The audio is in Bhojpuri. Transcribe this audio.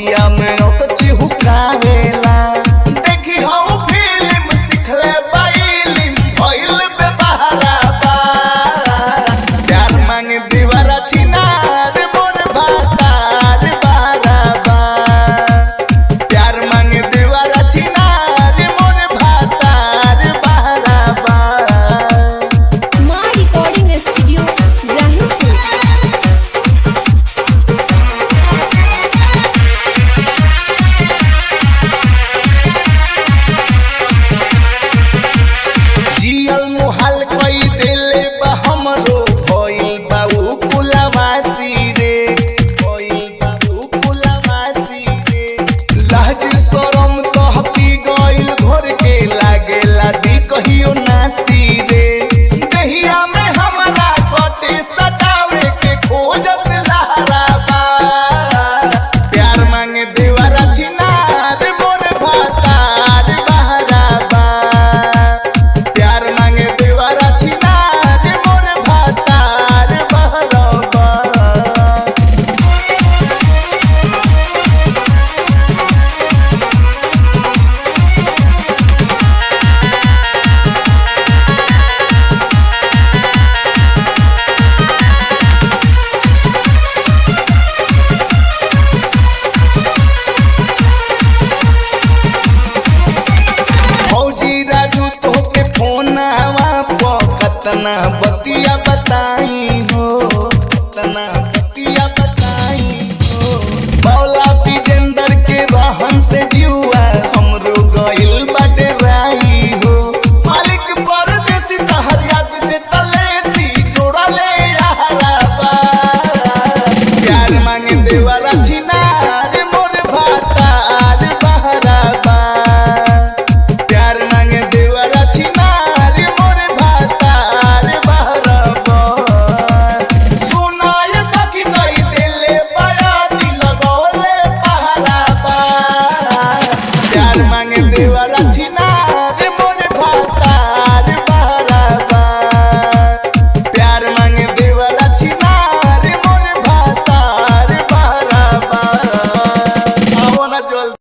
रतिया में ओक चिहुकावेला देखी हम फिल्म सिखले बाइलिम भइल बे बहारा बा प्यार मांगे दीवारा छिनार मोर भातार बारा बा प्यार मांगे दीवारा छिनार मोर भातार बारा बा माँ रिकॉर्डिंग स्टूडियो इब्राहिमपुर जियल मुहाल कई देले बा हमरो भइल बा उ कुलवासी रे भइल बा उ कुलवासी रे लाज शरम कहती गइल घर के लागेला दी कहियो नासी रे दहिया में हमरा सटे सटावे के खोजत लहरा बा प्यार मांगे देवरा छिनार मोर भातार बहरा बा प्यार मांगे देवरा छिनार मोर भातार बहरा बा फौजी राजू तोहके फोन आवा प कतना बतिया बताई हो कतना बतिया बताई हो मौला विजेंदर के रहन से जीवा हमरो गइल बाटे राई हो मालिक परदेसी तहर याद दे तलेसी जोड़ा ले यारा बा प्यार मांगे देवरा छिनार मोर भातार बहरा बा प्यार मांगे देवरा छिनार मोर भातार बहरा बा सुनाय सखी कई दिले बड़ा दिल गौले पहरा बा प्यार मांगे देवरा छिनार मोर भातार बहरा बा प्यार मांगे देवरा छिनार मोर भातार बहरा बा आओ ना जल्दी